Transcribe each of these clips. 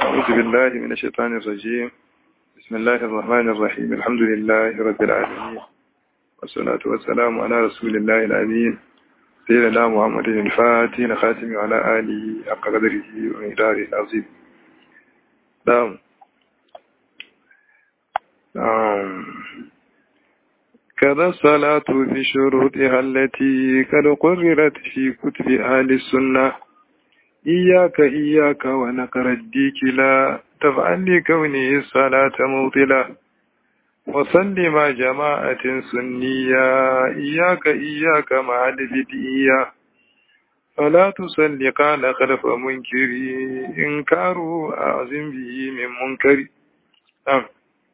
أعوذ بالله من الشيطان الرجيم بسم الله الرحمن الرحيم الحمد لله رب العالمين والصلاة والسلام على رسول الله الأمين سيدنا محمد الفاتح الخاتم وعلى آله حق قدره ومقداره العظيم نعم نعم كذا الصلاة بشروطها التي قد قررت في كتب أهل السنة إياك إياك ونقر الديك لا تفعل لكونه الصلاة موطلة وصل مع جماعة سنية إياك إياك مع البدئية فلا تصل قال خلف منكر إنكاره أعظم به من منكر آه.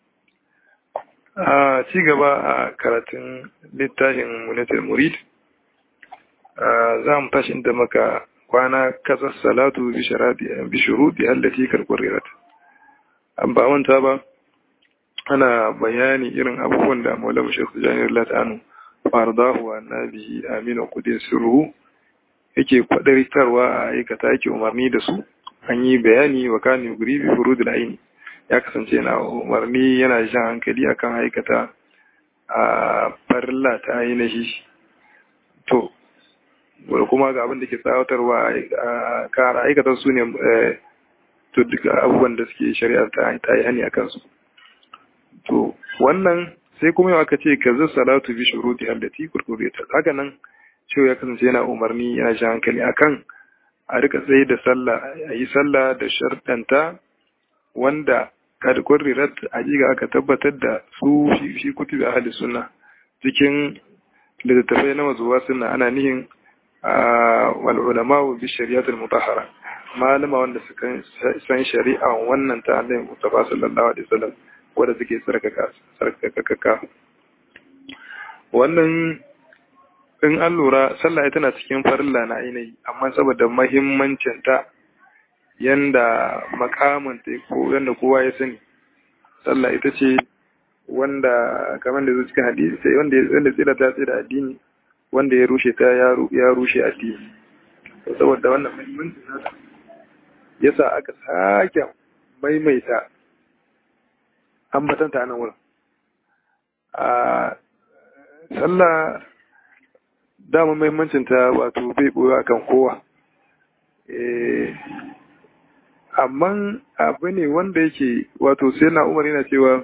a ci gaba a karatun littafin munatar murid za mu tashi inda maka kwana kasar salatu bi shuruɗi allati karkurirat an ba manta ba ana bayani irin abubuwan da maulama shekhu janiyar latanu fardahu wa nabi aminu kudin sirru yake kwadartarwa a aikata yake umarni da su an yi bayani wa kani guri bi furudul aini ya kasance yana umarni yana jan hankali akan aikata a farilla ta ainihi to wadda kuma ga abin da ke tsawatarwa a kara aikatar su ne to duka abubuwan da suke shari'ar ta yi hani a kansu to wannan sai kuma yau aka ce ka zai salatu bi shuruti allati kurkureta haka nan cewa ya kasance yana umarni yana jan hankali akan a rika tsaye da sallah a yi sallah da sharɗanta wanda kad kurrirat ajiga aka tabbatar da su shi kutubi ahli sunna cikin littattafai na mazuwa sunna ana nihin wal ulama bi shari'atul mutahhara malama wanda suka san shari'a wannan ta Annabi Mustafa sallallahu alaihi wasallam wanda suke sarkaka sarkaka wannan in an lura sallah tana cikin farilla na ainihi amma saboda muhimmancin ta yanda makamanta ko yanda kowa ya sani sallah ita ce wanda kamar da cikin hadisi sai wanda wanda tsira ta tsira addini wanda ya rushe ta ya rushe addini saboda wannan muhimmancin nata yasa aka sake maimaita ambatanta nan wurin a sallah dama muhimmancin ta wato bai boye akan kowa eh amma abu ne wanda yake wato sai na umar yana cewa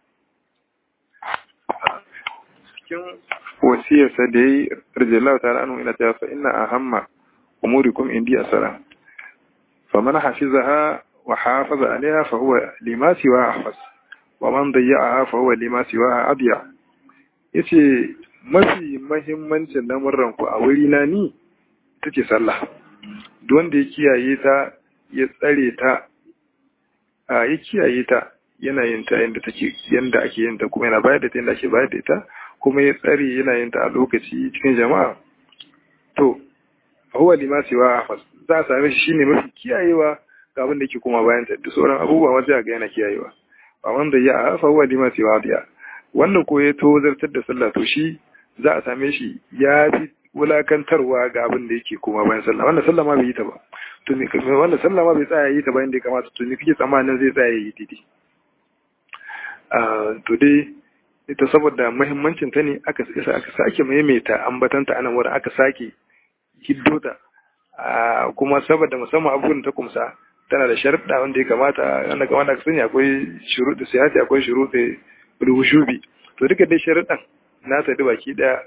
cikin wasiyarsa da ya yi rajallahu ta'ala anu ina cewa fa inna ahamma umurikum indi asara faman hafizaha wa hafaza alaiha fa huwa lima siwa ahfaz wa man dayya'aha fa huwa lima siwa adiya yace mafi mahimmancin lamurran ku a wuri na ni ita ce sallah duk wanda ya kiyaye ta ya tsare ta a ya kiyaye ta yana yin ta yadda take yanda ake yin ta kuma yana bayar da ta yadda ake bayar da ita kuma ya tsare yana yin ta a lokaci cikin jama'a to huwa lima siwa hafaz za a same shi shine mafi kiyayewa ga abin da yake kuma bayan ta duk sauran abubuwa ma sai ga yana kiyayewa ba wanda ya hafa huwa lima siwa diya wanda ko ya to zartar da sallah to shi za a same shi ya fi wulakantarwa ga abin da yake kuma bayan sallah wanda sallah ma bai yi ta ba to ne wanda sallah ma bai tsaya yi ta bayan da ya kamata to ne kike tsammanin zai tsaya yi daidai to dai ita saboda muhimmancin ta ne aka isa aka sake maimaita ambatanta anan wurin aka sake hiddo ta kuma saboda musamman abubuwan ta kumsa tana da sharuɗa wanda ya kamata wanda kamar da aka sani akwai shuruɗi siyasi akwai shuruɗi ruhushubi to duka dai sharuɗan na ta baki ɗaya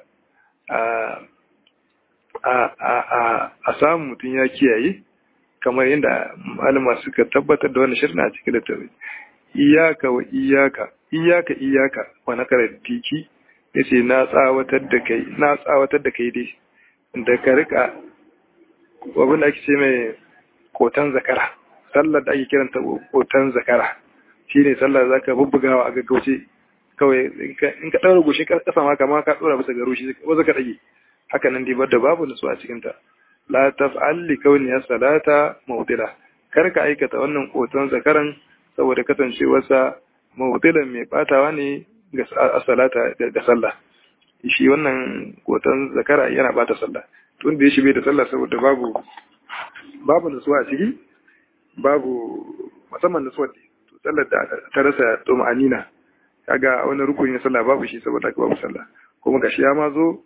a samun mutum ya kiyaye kamar yadda malama suka tabbatar da wani shirin a cikin littafi iyaka wa iyaka iyaka iyaka wa na diki yace na tsawatar da kai na tsawatar da kai dai da ka rika abin da ake ce mai kotan zakara sallar da ake kiranta kotan zakara shine sallar zaka bubbugawa a gaggauce kawai in ka daura goshin kasa ma kama ka dora bisa garo shi ba zaka dage haka nan dai da babu nutsu a cikin ta la taf'al li kauni salata mawdila kar ka aikata wannan koton zakaran saboda kasancewarsa mawdilan mai batawa ne ga salata ga sallah shi wannan koton zakara yana bata sallah tun da ya shi bai da sallah saboda babu babu nutsuwa a ciki babu musamman nutsuwa to sallar da ta rasa tuma'anina kaga wani rukuni na sallah babu shi saboda babu sallah kuma gashi ya ma zo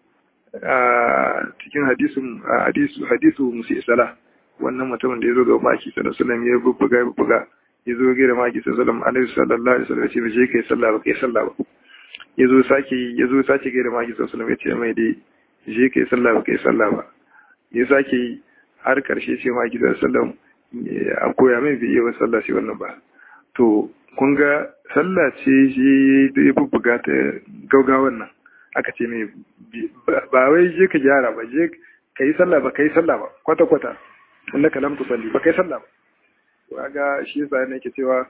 a cikin hadisin hadisu hadisu musi sala wannan mutumin da ya zo ga maki sallallahu alaihi ya bubbuga bubbuga ya zo ga maki sallallahu alaihi sallallahu alaihi wasallam ya ce je kai sallah ba kai sallah ba ya zo sake ya zo sake ga maki sallallahu alaihi ya ce mai dai je kai sallah ba kai sallah ba ya sake har karshe ce maki sallallahu alaihi a koya mai bai yi wa sallah shi wannan ba to kun ga sallah ce shi da ya bubbuga ta gaugawan nan aka ce mai ba wai je ka gyara ba je ka yi sallah ba ka yi sallah ba kwata-kwata inda ka lamta salli ba ka yi sallah ba ga shi yasa ne ke cewa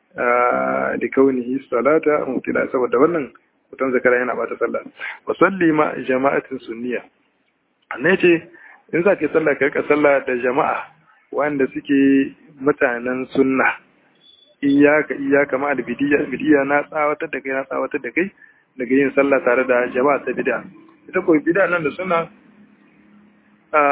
da kaunihi salata mutila saboda wannan mutum zakara yana bata sallah wa salli ma jama'atin sunniya ne ce in za ka yi sallah ka rika sallah da jama'a wanda suke mutanen sunna iyaka iyaka ma da bidiya bidiya na tsawatar da kai na tsawatar da kai daga yin sallah tare da jama'a ta bid'a ita ko bid'a nan da suna a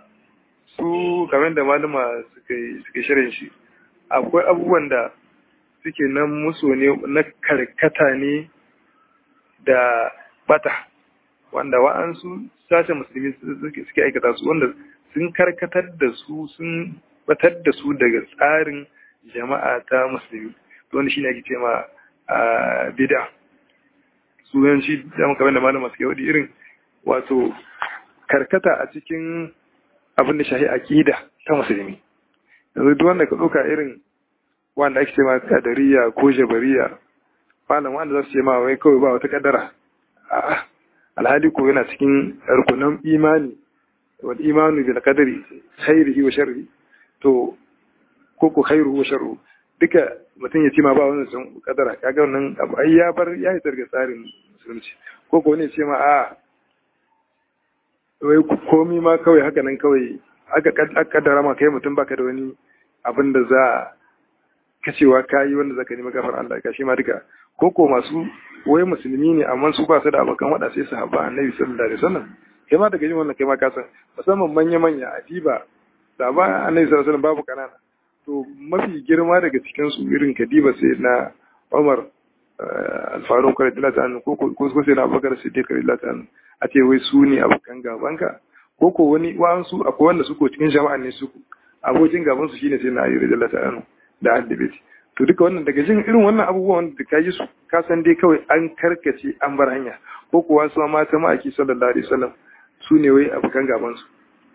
su kamar da malama suka suka shirin shi akwai abubuwan da suke nan musu ne na karkata ne da bata wanda wa'ansu sashen musulmi suke aikata su wanda sun karkatar da su sun batar da su daga tsarin jama'a ta musulmi wanda shine ake ce ma bid'a sunanci da kamar da malama suke wadi irin wato karkata a cikin abin da shahi aqida ta musulmi yanzu duk wanda ka ɗauka irin wanda ake ce ma kadariya ko jabariya malam wanda za su ce ma wai kawai ba wata kaddara a'a alhali ko yana cikin rukunan imani wal imanu bil qadari khairihi wa sharrihi to ko ko khairuhu wa sharruhu duka mutum ya ce ma ba wannan sun kadara kaga wannan abu ai ya bar ya yi targa tsarin musulunci ko ko ne ce ma a wai komi ma kawai haka nan kawai aka kaddara ma kai mutum baka da wani abin da za ka cewa kayi wanda zaka nemi gafar Allah ka shi ma duka ko ko masu wai musulmi ne amma su ba su da abokan wada sai su haɓa annabi sallallahu alaihi wasallam kai ma daga yin wannan kai ma ka san musamman manya manya adiba da ba annabi sallallahu alaihi wasallam babu kanana to mafi girma daga cikin su irin kadiba sai na Umar alfarun kwarai da lata ko ko sai na Abubakar Siddiq kwarai da lata a ce wai su ne abokan gabanka ko ko wani wa'ansu akwai wanda su ko cikin jama'an ne su abokin gaban su shine sai na ayyuri da lata da addabiti to duka wannan daga jin irin wannan abubuwan da ka yi su ka san dai kawai an karkace an bar hanya ko kuwa su mata ma'aiki sallallahu alaihi wasallam su ne wai abokan gaban su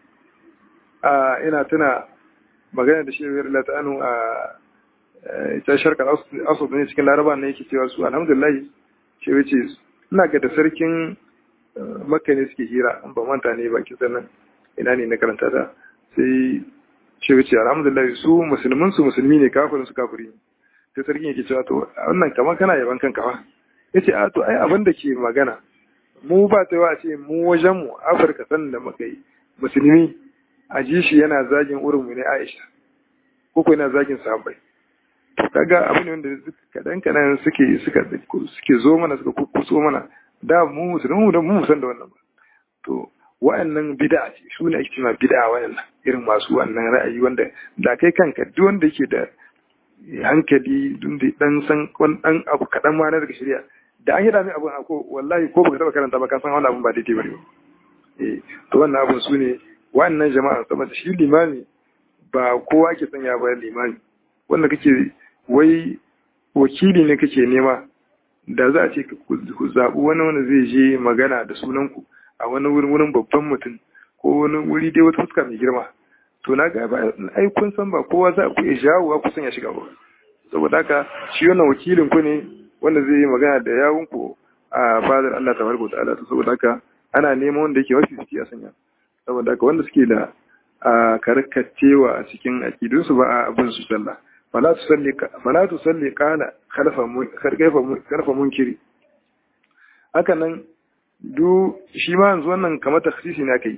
a ina tuna magana da shi Allah ta'anu a ita sharkar asud ne cikin laraba ne yake cewa su alhamdulillah ce wace ina ga da sarkin makka ne suke hira an ba manta ne baki sannan ina ne na karanta ta sai ce wace alhamdulillah su musulmin su musulmi ne kafirin su kafiri ne sai sarkin yake cewa to wannan kamar kana yaban kanka fa yace a to ai abin da ke magana mu ba ta yawa ce mu wajen mu afirka sanin da muka yi musulmi a ji shi yana zagin urinmu ne aisha ko ko yana zagin sahabbai to kaga abin wanda kadan kadan suke suka suke zo mana suka kukkuso mana da mu musulmi da mu san da wannan ba to wa'annan bid'a ce su ne ake cewa bid'a wa'annan irin masu wannan ra'ayi wanda da kai kanka duk wanda yake da hankali dun da dan san wani dan abu kadan ma na daga shari'a da an yi da mai abu ko wallahi ko baka taba karanta ba ka san wannan abun ba daidai bane eh to wannan abun su ne wa'annan jama'a saboda shi limami ba kowa ke sanya ba limami wanda kake wai wakili ne kake nema da za a ce ku zaɓi wani wanda zai je magana da sunanku a wani wurin wurin babban mutum ko wani wuri dai wata fuska mai girma to na ga ba ai kun san ba kowa za ku iya jawo ku sanya shiga ba saboda haka shi wannan wakilin ku ne wanda zai yi magana da yawun ku a fadar Allah tabaraka ta'ala to saboda haka ana neman wanda yake wasu suke a sanya saboda haka wanda suke da karkacewa a cikin akidunsu ba a abin su sallah fala tusalli fala tusalli qala khalfa khalfa munkiri haka nan du shi ma yanzu wannan kamar takhsisi ne aka yi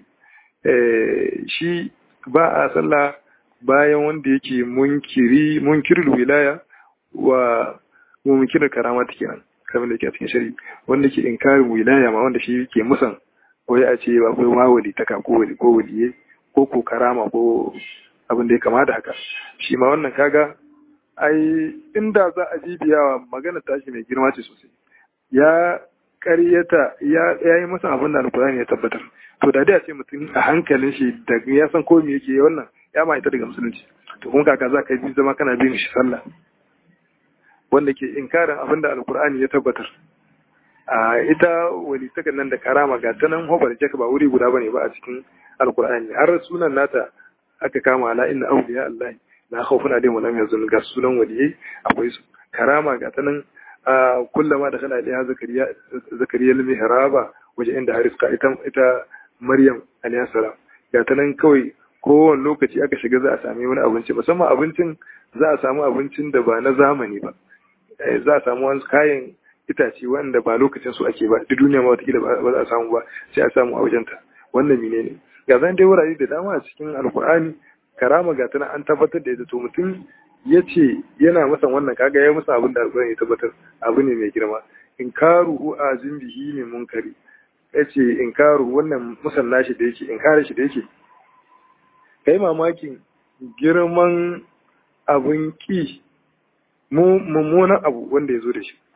shi ba a sallah bayan wanda yake munkiri munkirul wilaya wa munkirin karama kenan kamar da yake a cikin shari wanda ke inkarin wilaya ma wanda shi ke musan wai a ce ba kai wawali ta ko wali ko waliye ko ko karama ko abin da ya kama da haka shi ma wannan kaga ai inda za a bibiyawa magana tashi mai girma ce sosai ya ƙaryata ya yi masa abin da alkurani ya tabbatar to da dai a ce mutum a hankalin shi da ya san ko me yake wannan ya ma ita daga musulunci to kuma kaka za ka yi zama kana bin shi sallah wanda ke inkarin abin da alkur'ani ya tabbatar a ita walitakan nan da karama ga ta nan hobar jaka ba wuri guda bane ba a cikin alkur'ani har sunan nata aka kama ala inna awliya allah la khawfun alaihim wa lam yazun ga sunan waliyai akwai su karama ga ta nan kullama da kana da zakariya zakariya al-mihraba waje inda hariska ita ita maryam alayhi salam ga ta nan kawai kowane lokaci aka shiga za a sami wani abinci musamman abincin za a samu abincin da ba na zamani ba za a samu wani kayan itace wanda ba lokacin su ake ba duk duniya ma watakila ba za a samu ba sai a samu a wajenta wannan mine ne ga zan dai wurare da dama a cikin alkur'ani karama ga tana an tabbatar da ita to mutum ya ce yana masa wannan kaga ya masa abin da alkur'ani ya tabbatar abu ne mai girma in karuhu a zimbihi ne munkari ya ce in karu wannan musalla shi da yake in kare shi da yake kai mamakin girman abin ki mummunan abu wanda ya zo da shi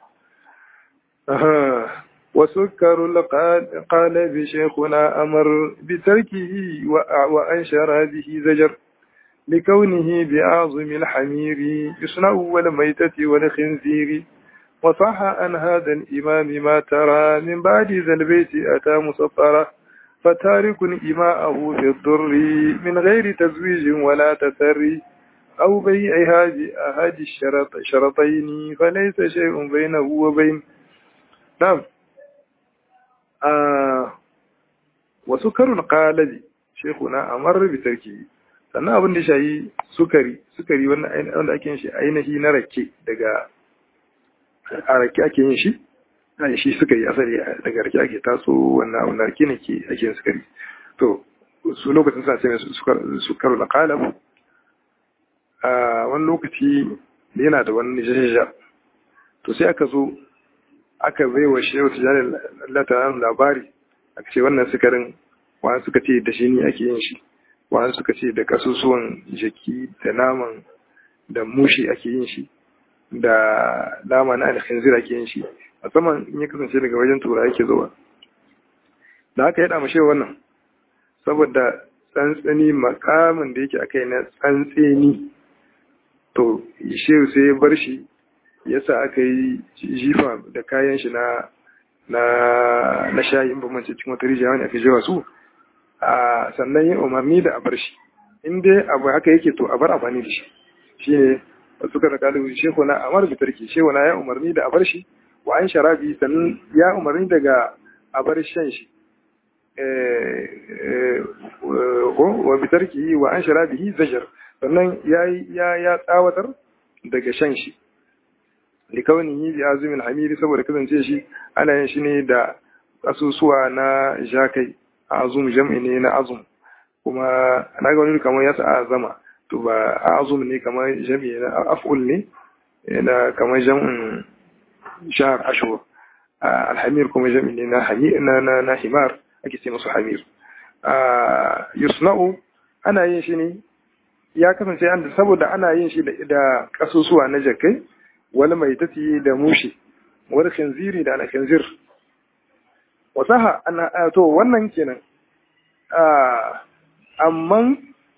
وسكر القالب شيخنا أمر بتركه وأنشر به زجر لكونه بأعظم الحمير يصنع والميتة والخنزير وصح عن هذا الإمام ما ترى من بعد ذا البيت أتى مسطرة فتارك إماءه في الضر من غير تزويج ولا تسري أو بيع هذه الشرط شرطين فليس شيء بينه وبين نعم آه وسكر القالب شيخنا أمر بتركه sannan abin da shayi sukari sukari wanda ake yin shi ainihi na rake daga a rake ake yin shi a shi sukari asali daga rake ake taso wannan abin da rake ne ke ake yin sukari to su lokacin sa sai sukaru da kalab a wani lokaci yana da wani jajaja to sai aka zo aka bai wa shehu tijanin lataran labari aka ce wannan sukarin wani suka ce da shi ne ake yin shi wani suka ce da kasusuwan jaki da naman da mushi ake yin shi da nama na alkhinzir ake yin shi musamman in ya kasance daga wajen tura yake zuwa da haka ya dama shehu wannan saboda tsantsani makamin da yake akai na tsantseni to shehu sai ya bar shi yasa aka yi jifa da kayan shi na na na shayi in ba mance cikin wata rijiya wani aka jewa su a sannan yin umarni da a bar shi in dai abu haka yake to a bar amfani da shi shine suka da kalu shehu na amar bi tarki shehu na ya umarni da a bar shi wa an sharabi sannan ya umarni daga a bar shan shi wa bi tarki wa an sharabihi zajar sannan ya ya tsawatar daga shan shi likaunihi bi azumin hamiri saboda kasance shi ana yin shi ne da asusuwa na jakai azum jam'i ne na azum kuma na ga wani kamar yasa azama to ba azum ne kamar jam'i na af'ul ne na kamar jam'in shahar ashur alhamir kuma jam'i ne na na na himar ake ce musu hamir yusna'u ana yin shi ne ya kasance saboda ana yin shi da kasusuwa na jakai wani mai tafi da mushi wani khinziri da alkhinzir wasaha ana to wannan kenan amma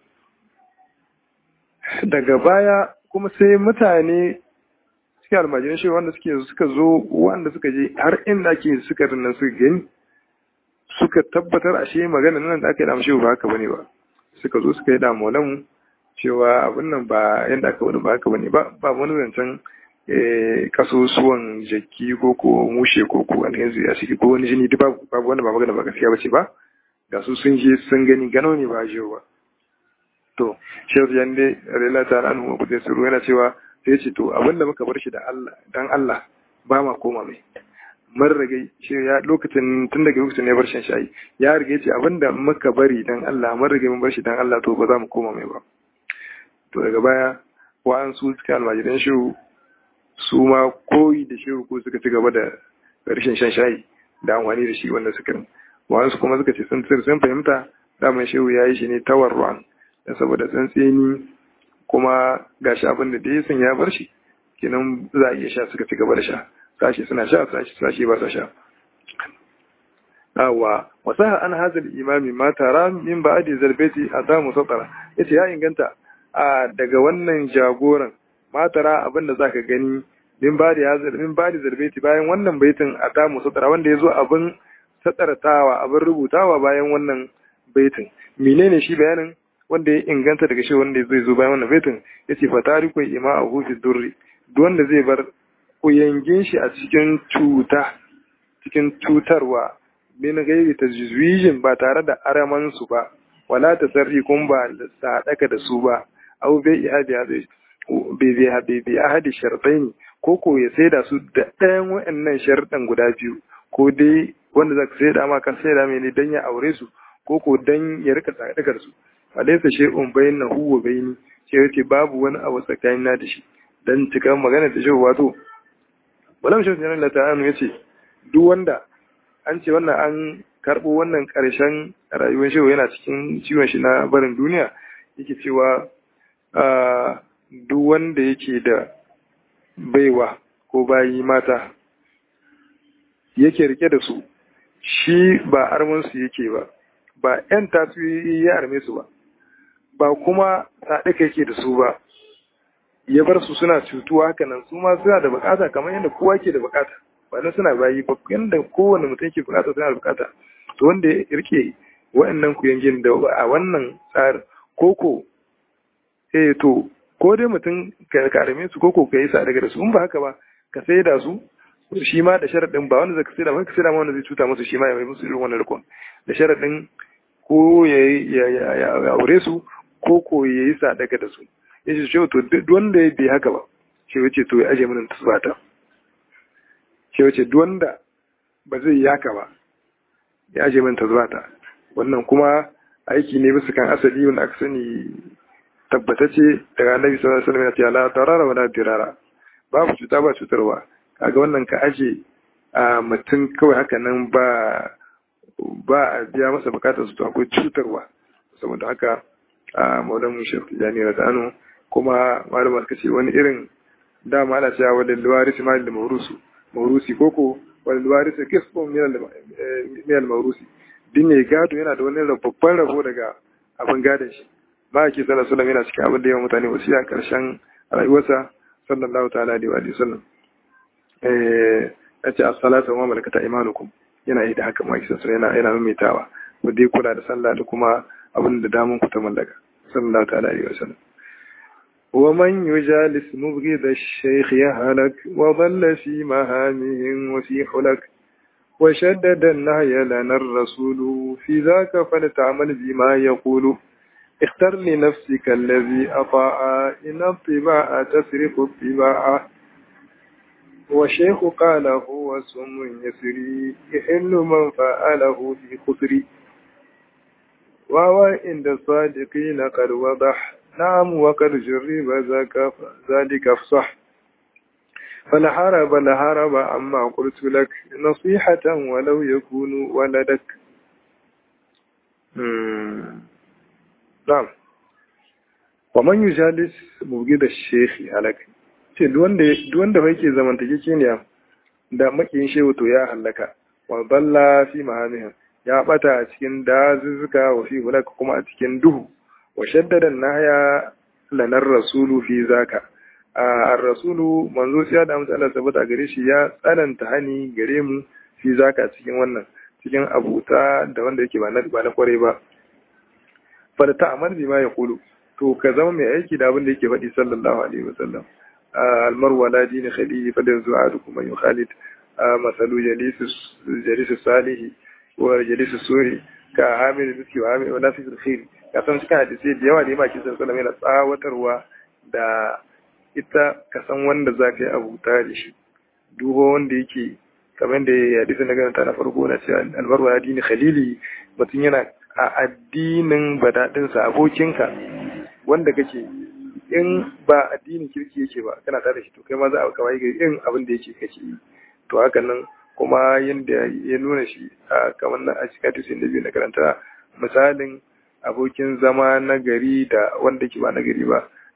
daga baya kuma sai mutane suke almajirin shi wanda suke suka zo wanda suka je har inda ake suka nan suka gani suka tabbatar ashe magana nan da aka yi damu ba haka bane ba suka zo suka yi damu mu cewa abin nan ba yadda aka wani ba haka bane ba ba wani zancen kasusuwan jaki ko ko mushe ko ko wani yanzu ya shige ko wani jini duk babu babu wanda ba magana ba gaskiya bace ba ga su sun je sun gani gano ne ba jiyo ba to shehu yan dai rela ta an mu kudin suru yana cewa sai ce to abinda muka bar shi da Allah dan Allah ba ma koma mai mun rage shi ya lokacin tun daga lokacin ne bar shan shayi ya rage ce abinda muka bari dan Allah mun rage mun bar shi dan Allah to ba za mu koma mai ba to daga baya wa'an su suka almajiran shiru su ma koyi da shiru ko suka ci gaba da rashin shan shayi da amfani da shi wanda suka wa'ansu kuma suka ce sun sun fahimta daman shehu ya yi shi ne tawarruwan da saboda tsantseni kuma gashi abin da dai sun ya bar shi kenan za a iya sha suka ci gaba da sha sashi suna sha sashi sashi ba sa sha awa wasaha an hazal imami ma tara min ba'di zalbati adamu satara yace ya inganta a daga wannan jagoran ma tara abin da zaka gani min ba'di hazal min ba'di zalbati bayan wannan baitin adamu satara wanda yazo abin satartawa abin rubutawa bayan wannan baitin menene shi bayanin wanda ya inganta daga shi wanda zai zo bayan wannan baitin yace fa tariku ima'ahu fi durri duk wanda zai bar kuyangin shi a cikin cuta cikin cutarwa min gairi tajwijin ba tare da araman su ba wala tasarri kun ba sadaka da su ba au bai ihadi hadi bai bai hadi bai ahadi shartaini ko ko ya saida su da ɗayan waɗannan sharɗan guda biyu ko dai wanda zaka saida ma kan saida mai ne dan ya aure su ko ko dan ya rika sadakar su alaysa shay'un bainahu wa baini sai yace babu wani abu tsakanina da shi dan cikan magana da shi wato walam shi ne Allah ta'ala yace duk wanda an ce wannan an karɓo wannan ƙarshen rayuwar shehu yana cikin ciwon shi na barin duniya yake cewa duk wanda yake da baiwa ko bayi mata yake rike da su shi ba armansu yake ba ba 'yan tasiri ya arme su ba ba kuma saɗika yake da su ba ya bar su suna cutuwa hakanan su ma suna da bukata kamar yadda kowa ke da bukata ba na suna bayi ba yadda kowane mutum ke bukata suna da bukata to wanda ya rike wa'annan kuyangin da a wannan tsarin koko eh to ko dai mutum ka karame su koko ka yi sa daga da su in ba haka ba ka sai da su shi ma da sharaɗin ba wanda zaka sai da ba ka sai da wanda zai cuta musu shi ma ya mai musu irin wannan rikon da sharaɗin ko ya aure su ko ko ya yi sa daga da su ya ce to duk wanda ya bi haka ba shi wace to ya aje mana tasbata shi wace duk wanda ba zai yi haka ba ya aje mana tasbata wannan kuma aiki ne bisa kan asali wanda aka sani tabbatacce daga annabi sallallahu alaihi wasallam ya ce la tarara wala dirara babu cuta ba cutarwa kaga wannan ka aje a mutum kawai haka nan ba ba a biya masa bukatar su to akwai cutarwa saboda haka a maulan shekh jani radanu kuma malama suka ce wani irin dama ana cewa wadda luwaris ma da maurusu maurusi koko wadda luwaris kisbon miyal maurusi din ne gado yana da wani babban rabo daga abin gadon shi ba ke sallar sallam yana cikin abin da yawan mutane wasu a karshen rayuwarsa sallallahu ta'ala alaihi wa sallam ya ce as-salatu wa malakata imanukum yana yi da haka ma kisan yana yana maimaitawa wanda ya kula da sallah da kuma abin da damun ku ta mallaka sallallahu ta'ala alaihi wa sallam ومن يجالس مبغض الشيخ يهلك وظل في مهامه وفي حلك وشدد النهي لنا الرسول في ذاك فلتعمل بما يقول اختر لنفسك الذي أطاع إن الطباع تسرق الطباع والشيخ قال هو سم يسري يحل من فعله في خسري وهو عند الصادقين قد وضح نعم وقد جرب ذاك ذلك افصح فلحرب لحرب عما قلت لك نصيحة ولو يكون ولدك نعم ومن يجالس مبغض الشيخ عليك ce duwanda bai ke zamantake ne da makiyin shehu to ya hallaka wa balla fi mahamihin ya bata a cikin dazuzzuka wa fi hulaka kuma a cikin duhu wa shaddada nahya lanar rasulu fi zaka ar-rasulu manzo sai da amsa Allah sabata gare shi ya tsananta hani gare mu fi zaka cikin wannan cikin abuta da wanda yake ba na ba na kware ba fa ta amar bi ma ya kulu to ka zama mai aiki da abin da yake faɗi sallallahu alaihi wasallam al-marwa la dini khalihi fa da zu'adukum man yukhalid masalu jalis jalis salihi wa jalis suri ka hamil miski wa hamil wa nafisul khair ka san cikin hadisi da yawa da yake cikin sallallahu yana tsawatarwa da ita ka san wanda za ka yi abuta da shi duho wanda yake kamar da hadisin da ganta na farko na cewa albaru addini khalili mutum yana a addinin badadinsa abokinka wanda kake in ba addinin kirki yake ba kana tare da shi to kai ma za a kawai ga irin abin da yake kake yi to haka nan kuma yadda ya nuna shi a kamar na a cikin hadisin da biyu na karanta misalin abokin zama na gari da wanda ke ba na gari ba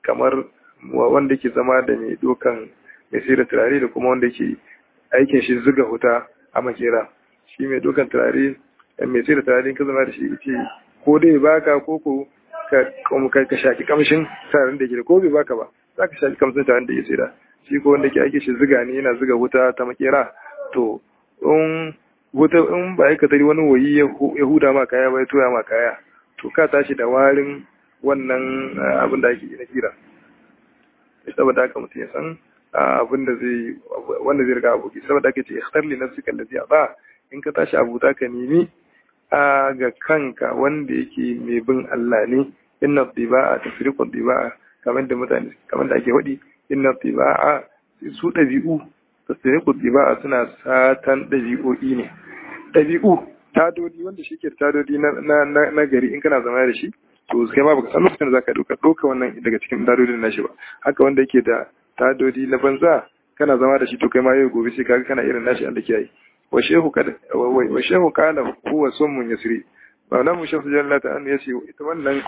kamar wanda ke zama da mai dokan mai sai da turare da kuma wanda ke aikin shi zuga huta a makera shi mai dokan turare mai sai da turare ka zama da shi ce ko dai baka ko ko ka ka shaki kamshin turaren da ke da ko bai baka ba za ka shaki kamshin turaren da ke sai da shi ko wanda ke aikin shi zuga ne yana zuga huta ta makera to in wuta in ba ka tari wani wayi ya huda ma kaya ba ya toya ma kaya to ka tashi da warin wannan abin da ake na kira saboda haka mutum ya san abin da zai wanda zai riga aboki saboda haka ce ikhtar li nafsika allazi ba in ka tashi abuta ka nemi a ga kanka wanda yake mai bin Allah ne inna tiba'a tafriqu tiba'a kamar da mutane kamar da ake hudi inna tiba'a su dabi'u tafriqu tiba'a suna satan dabi'o'i ne dabi'u tadodi wanda shi ke tadodi na gari in kana zama da shi to kai ma baka san lokacin da zaka dauka dauka wannan daga cikin tadodin nashi ba haka wanda yake da tadodi na banza kana zama da shi to kai ma yau gobe sai kaga kana irin nashi Allah kiyaye wa shehu kada wa shehu kana huwa summun yasri maulamu shehu jalla ta an yace ita wannan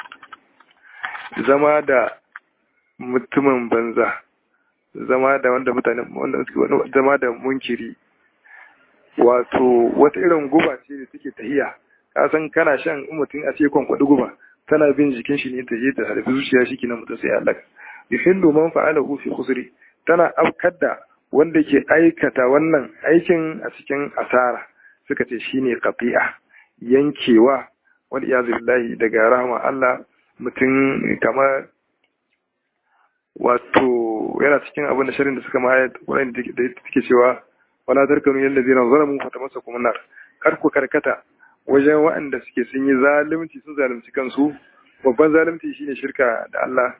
zama da mutumin banza zama da wanda mutane wanda suke zama da munkiri wato wata irin guba ce da take tahiya ka san kana shan mutum a ce kwankwadi guba tana bin jikin shi ne ta je ta harbi zuciya shi kenan mutum sai Allah yuhillu man fa'alahu fi khusri tana afkar da wanda ke aikata wannan aikin a cikin asara suka ce shine qati'a yankewa wal iyaz billahi daga rahma Allah mutum kamar wato yana cikin abin da sharin da suka ma wani da take cewa wala tarkanu yalla zina zalamu fatamassakum nar kar ku karkata wajen waɗanda suke sun yi zalunci sun zalunci kansu babban zalunci shine shirka da Allah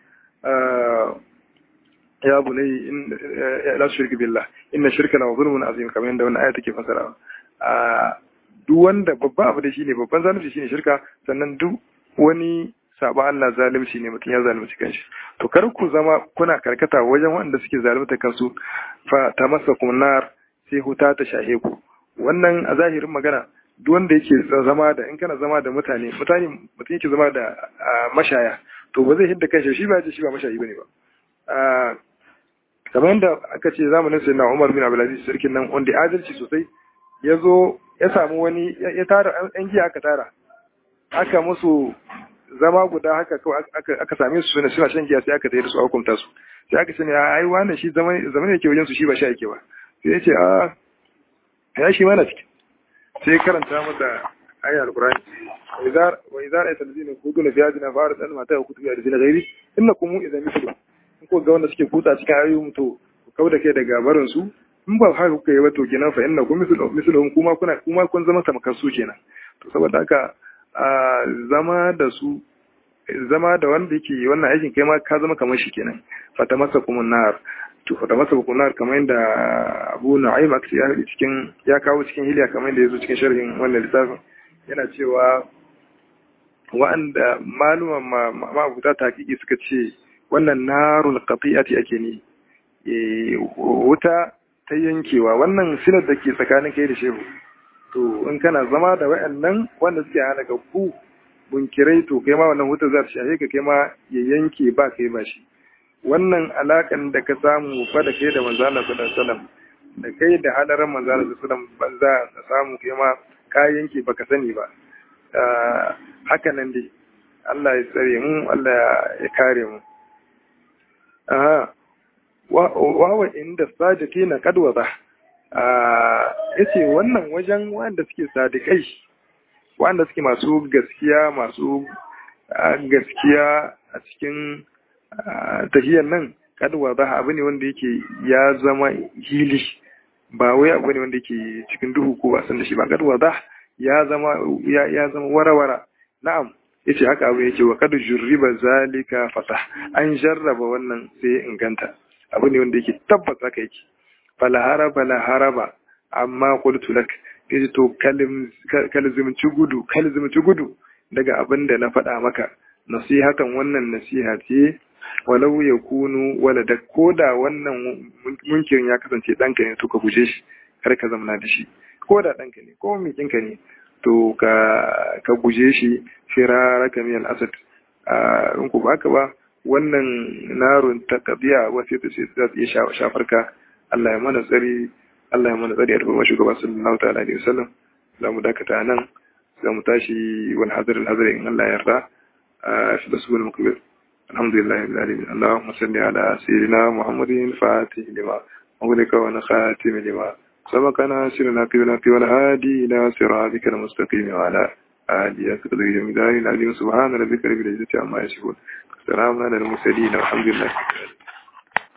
ya bunai in la shirka billah inna shirka la zulmun azim kamar yadda wannan aya take fasara duk wanda babban abu da shine babban zalunci shine shirka sannan duk wani saba Allah zalunci ne mutum ya zalunci kanshi to kar ku zama kuna karkata wajen waɗanda suke zalunta kansu fa tamassakum nar sai huta ta shahe ku wannan a zahirin magana duk wanda yake zama da in kana zama da mutane mutane mutum yake zama da mashaya to ba zai hidda kanshi shi ba shi ba mashayi bane ba kamar yadda aka ce zamanin sai na Umar bin Abdulaziz sarkin nan wanda adalci sosai ya zo ya samu wani ya tara yan giya aka tara aka musu zama guda haka kawai aka same su suna suna shan giya sai aka tayar su a hukunta su sai aka sani ai wannan shi zaman zaman yake wajen su shi ba sha yake ba sai ya ce a ya shi mana ciki sai karanta masa ayar alqur'ani wa idza ra'aita allazina yaquluna fi hadina fa'arid an mata kutubi allazina ghairi innakum idza mithlu in ko ga wanda suke kutsa cikin ayoyin to ku kauda kai daga barin su in ba haka kuka yi ba to kenan fa innakum mithlu mithluhum kuma kuna kuma kun zama tamkar su kenan to saboda haka zama da su zama da wanda yake wannan aikin kai ma ka zama kamar shi kenan fata masa kuma nar to fata masa kuma nar kamar yadda Abu Nu'aym aksi ya cikin ya kawo cikin hiliya kamar yadda yazo cikin sharhin wannan littafin yana cewa wa'anda maluman ma'abuta tahqiqi suka ce wannan narul qati'ati ake ne wuta ta yankewa wannan sinar da ke tsakanin kai da shehu to in kana zama da wayannan wanda suke halaka ku bunkirai to kai ma wannan wuta za ta shahe ka kai ma ya yanke ba kai ba shi wannan alakan da ka samu fa da kai da manzo Allah sallallahu alaihi wasallam da kai da hadarin manzo Allah sallallahu alaihi wasallam banza ka samu kai ma ka yanke baka sani ba haka nan dai Allah ya tsare mu Allah ya kare mu aha wa wa inda sajati na kadwa ba ya ce wannan wajen wanda suke sadikai wanda suke masu gaskiya masu gaskiya a cikin tahiyar nan kaduwa ba abu ne wanda yake ya zama hili ba wai abu ne wanda yake cikin duhu ko ba san da shi ba kaduwa ba ya zama ya zama warawara na'am yace haka abu yake wa kadu jurriba zalika fata an jarraba wannan sai inganta abu ne wanda yake tabbas haka yake fala haraba la haraba amma qultu lak kace to kalzimci gudu kalzimci gudu daga abin da na faɗa maka nasihatan wannan nasiha ce walau ya kunu walada koda wannan munkirin ya kasance ɗanka ne to ka guje shi kar ka zamana da shi koda ɗanka ne ko mikinka ne to ka ka guje shi firaraka min al-asad in ku baka ba wannan narun ta kabiya wasu ta ce za su iya shafar ka Allah ya mana tsari Allah ya mana tsari a tabbata shugaba sallallahu ta'ala alaihi wasallam za mu dakata nan za mu tashi wani hadar al in Allah ya yarda a shi da sunan mukbir alhamdulillah rabbil alamin allahumma salli ala sayyidina muhammadin fatih lima أغلق ونخاتم لما سبقنا سرنا قبلنا والهادي إلى صراطك المستقيم وعلى آله أسقط الجميلان العظيم سبحان ربك رب العزة عما يصفون السلام على المرسلين والحمد لله